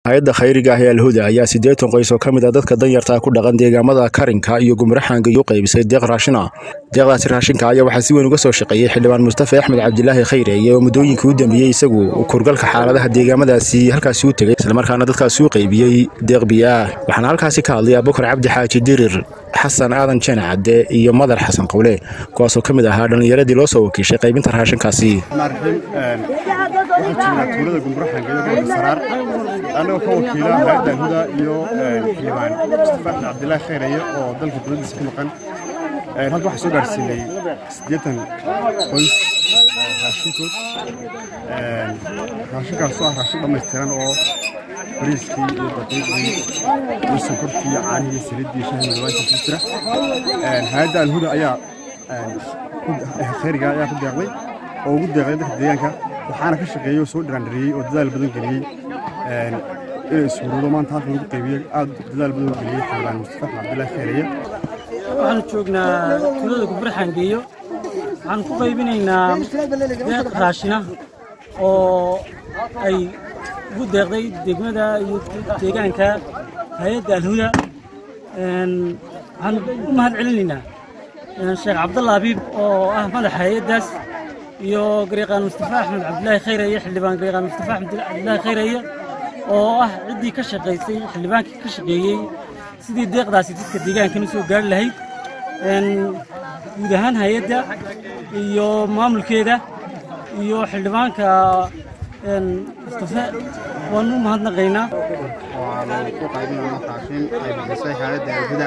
hay-adda khayriga ah ee alhuda ayaa siddeetan qoys oo ka mid a dadka danyarta ku dhaqan deegaamada karinka iyo gumraxaanga u qaybisay deeq raashina deeqdaasi raashinka ayaa waxaa si weyn uga soo shaqeeyey xildhibaan mustafa axmed cabdilaahi khayreeye oo muddooyinkii u dambeeyey isagu kurgalka xaaladaha deegaamadaasi halkaasi u tegey islamarkaana dadkaasi u qaybiyey deeq biyaah waxaana halkaasi ka hadlay abubakar cabdi xaaji dirir xasan aadan jene cadde iyo madar xasan qowle kuwaasoo ka mid ahaa dhallinyaradii loo soo wakiishay qaybinta raashinkaasi waxaan joognaa tuulada gumbraxanka iyo gobolka saraar annagoo ka wakiila hay-adda alhuda iyo xildhibaan mustafa axmed cabdilaahi khayraye oo dalka dowladdiisa ka maqan halka waxaa soo gaarsiinay siddeetan qoys raashinkood raashinkaas oo ah raashin dhammaystiran oo bariiskii iyo daqiiqdii iyo sonkortii iyo caanihii saliiddii iyo shahii madawaankii ku jira hay-adda alhuda ayaa khayriga ayaa ku deeqday oo ugu deeqday dadka deegaanka waxaana ka shaqeeyey oo soo dhiraandhiriyey oo dadaal badan geliyey inay ishuruudo maanta halkan lagu qaybiyey aad dadaal badan u geliyey xildhibaan mustafa axmed cabdilaahi khayraye waxaanu joognaa tuulada gumbraxangeeyo waxaan ku qaybinaynaa deeq raashina oo ay ugu deeqday degmada iyo deegaanka hay-adda alhuda waxaan u mahad celinaynaa sheekh cabdalla abiib oo ah madaxa hay-addaas iyo garyaqaan mustafa axmed cabdilaahi khayraye xildhibaan garyaqaan mustafa axmed cabdilaahi khayraye oo ah ciddii ka shaqaysay xildhibaankii ka shaqeeyey sidii deeqdaasi dadka deegaankan u soo gaari lahayd guud ahaan hay-adda iyo maamulkeeda iyo xildhibaanka mustafe waanu u mahadnaqaynaa waxaanu ku qaybinayna raashin ay bixisay hay-adda alhuda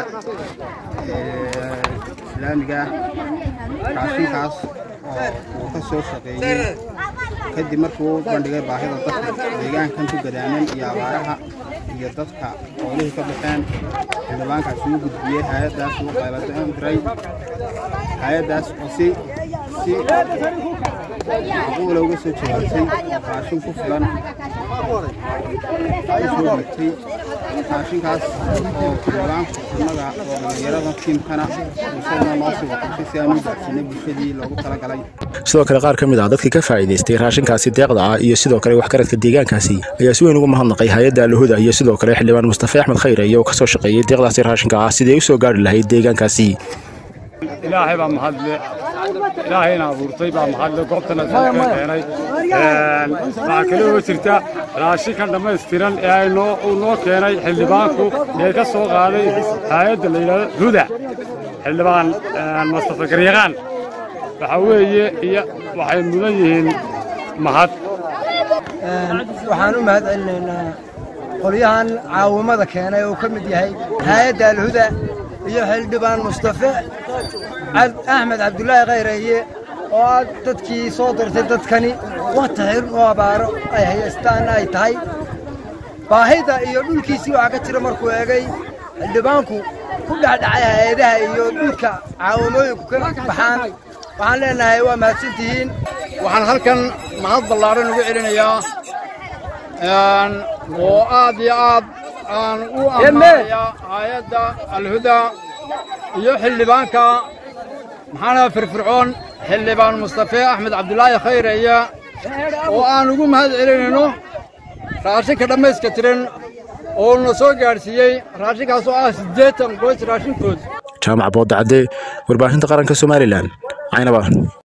islaamiga raashinkaas oo uu ka soo shaqeeyey kadib markii uu bandhigay baahida dadka deegaankan ku gadaaman iyo abaaraha iyo dadka xoolihii ka baxeen xildhibaankaas uu gudbiyey hay-addaas uu qayladaan diray hay-addaas oo si si macquula uga soo jawaabtay raashin ku filan u soo dhigtay raashinkaas oo xildhibaanku annaga oo dhallinyarada tiimkana isaguna noo sii watashay si aan u gaarsiinay bulshadii loogu talagalay sidoo kale qaar ka mid ah dadkii ka faa'iidaystay raashinkaasi deeqda ah iyo sidoo kale waxgaradka deegaankaasi ayaa si weyn ugu mahadnaqay hay-adda alhuda iyo sidoo kale xildhibaan mustafa axmed khayraye oo ka soo shaqeeyey deeqdaasi raashinka ah sidii ay u soo gaari lahayd deegaankaasi ilaahay baa mahadle ilaahayna abuurtay baa mahadle goobtana ka keenay waxaa kale oo jirta raashinkan dhammaystiran ee ay noo uu noo keenay xildhibaanku ee ka soo qaaday hay-adda la yidhahdo huda xildhibaan mustafa garyaqaan waxaa weeye iyo waxay mudan yihiin mahad waxaan u mahad celinaynaa qolyahan caawimada keenay oo ka mid yahay hay-adda alhuda iyo xildhibaan mustafe axmed cabdulaahi khayraye oo aad dadkii soo dirtay dadkani wakhti xirun oo abaaro ay haystaanna ay tahay baahida iyo dhulkiisii waxaa ka jira markuu egay xildhibaanku ku dhexdhacay hay-adaha iyo dhulka caawimooyinku ka baxaan waxaan leenahay waa mahadsantihiin waxaan halkan mahad ballaaran ugu celinayaa oo aad iyo aad aan u ammaanayaa hay-adda alhuda iyo xildhibaanka maxaana firfircoon xildhibaan mustafe axmed cabdulaahi khayreeye oo aan ugu mahad celinayno raashinka dhammayska tiran oo na soo gaadhsiiyey raashinkaas oo ah siddeetan qoys raashinkood jaamac boodacadde warbaahinta qaranka somalilan caynaba